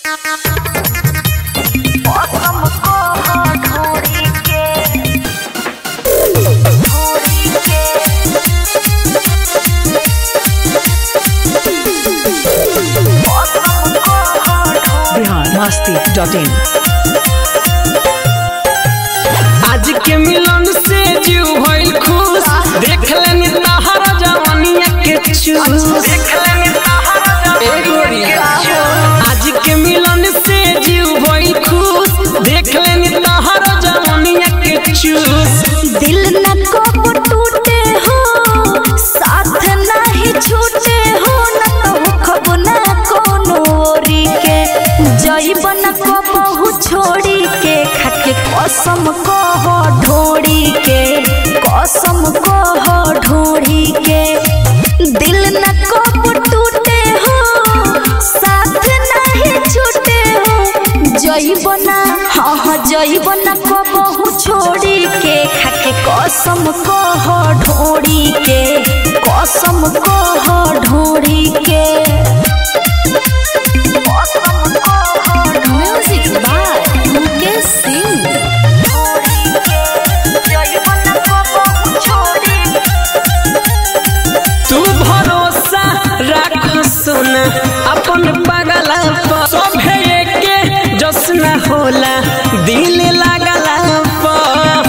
Bihar Masti dot इन आज के मिलन से जीव भइल खुश देख लेनी तहरा जवानिया के चूस ए गोरिया आज के मिलन से जीव भइल खुश देख लेनी तहरा जवानिया के चूस दिल न कब टूटे हो साथ नहीं छूटे हो न कहू खब न कोनो ओरी के जइब न कबहू छोड़ी के खाके कसम कह ढोड़ी के कसम कह ढोड़ी के दिल न कब टूटे हो साथ नहीं छूटे हो जइब ना हाँ हाँ जइब ना कबहू छोड़ी के खाके कसम कह ढोड़ी के कसम कह ढोड़ी के म्यूजिक बाय मुकेश सिंह जइब ना कबहू छोड़ी तू भरोसा राख सोना अपन पगला पर सभे के जश्न होला दिल लागला पर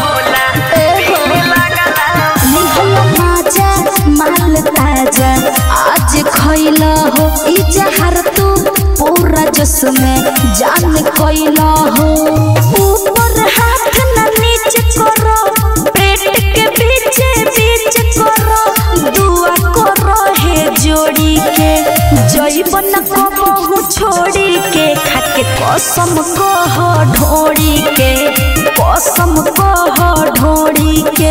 माजा माल ताजा आज खैला हो ई जहर तू पूरा जस में जान कैला हो ऊपर हाथ न नीचे करो पेट के पीछे बीच करो दुआ करो हे जोड़ी के जइबन कबहू छोड़ी के खाके कसम कह ढोड़ी के कसम कह ढोड़ी के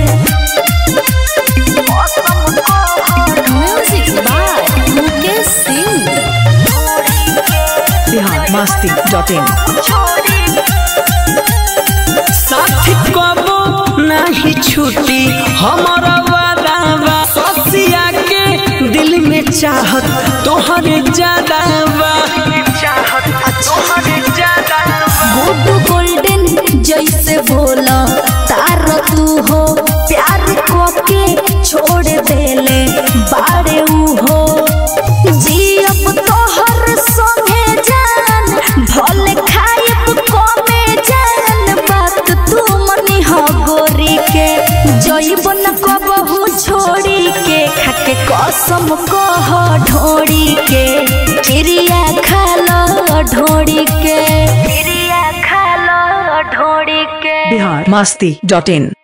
music by Mukesh Singh Bihar Masti dot in साथी कबो नहीं छूटी हमारा वादा बा ससिया के दिल में चाहत तोहरे ज्यादा बा गुड गोल्डन जैसे बोला तार तू हो प्यार को के छोड़ देले बाड़े ऊ हो जियब तोहर संगे जान भले खायब कमे जान बात तू मनी हो गोरी के जइब न कबहू छोड़ी के खाके कसम कह ढोड़ी के क्रिया खालो ढोड़ी के क्रिया खालो ढोड़ी के बिहार मस्ती डॉट इन